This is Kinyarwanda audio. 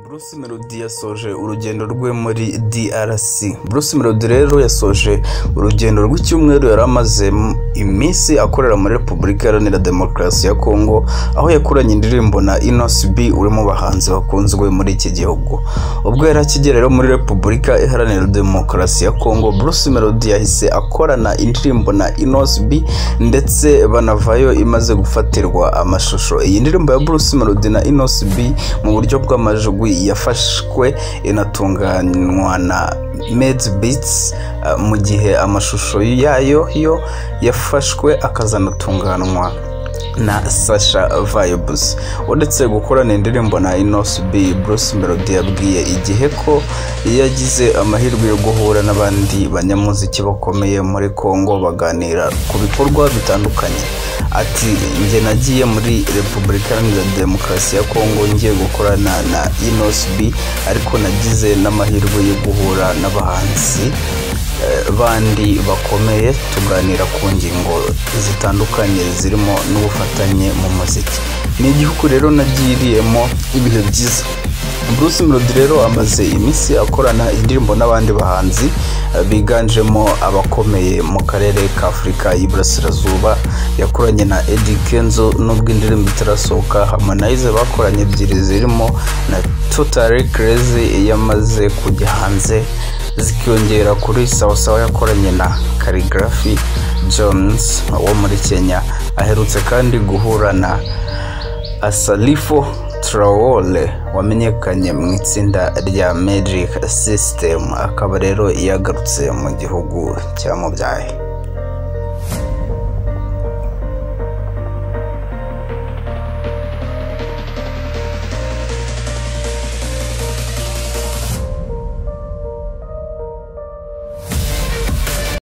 Bruce Melody yasoje urugendo rwe muri DRC Bruce Melody rero yasoje urugendo rw'icyumweru yari amaze m- iminsi akorera muri Repubulika Iharanira Demokarasi ya Kongo aho yakoranye indirimbo na Inos B uri mu bahanzi bakunzwe muri iki gihugu ubwo yari akigera rero muri Repubulika Iharanira Demokarasi ya Kongo Bruce Melody yahise akorana indirimbo na Inos B ndetse banavayo imaze gufatirwa amashusho iyi ndirimbo ya Bruce Melody na Inos B mu buryo bw'amajwi yafashwe inatunganywa na Meds Beats eh, mu gihe amashusho yayo yo yafashwe akazanatunganywa na Sasha Vibes uretse gukorana indirimbo na Inos B Bruce Melody yabwiye igihe ko yagize amahirwe yo guhura n'abandi banyamuziki bakomeye muri Congo baganira ku bikorwa bitandukanye ati njye nagiye muri Repubulika Iharanira Demokarasi ya Kongo ngiye gukorana na Inos B ariko nagize n'amahirwe yo guhura n'abahanzi eh, bandi bakomeye tuganira ku ngingo zitandukanye zirimo n'ubufatanye mu muziki ni igihugu rero nagiriyemo ibihe byiza Bruce Melody rero amaze iminsi akorana indirimbo n'abandi bahanzi eh, biganjemo abakomeye mu karere ka Afurika y'Iburasirazuba yakoranye na Eddy Kenzo nubwo indirimbo itarasohoka Harmonize bakoranye ebyiri zirimo na Totally Crazy yamaze kujya hanze zikiyongera kuri sawasawa yakoranye na Calligraphy Jones wo muri Kenya aherutse kandi guhura na Asalifo Traore wamenyekanye mu itsinda rya Magic System akaba rero yagarutse mu gihugu cyamubyaye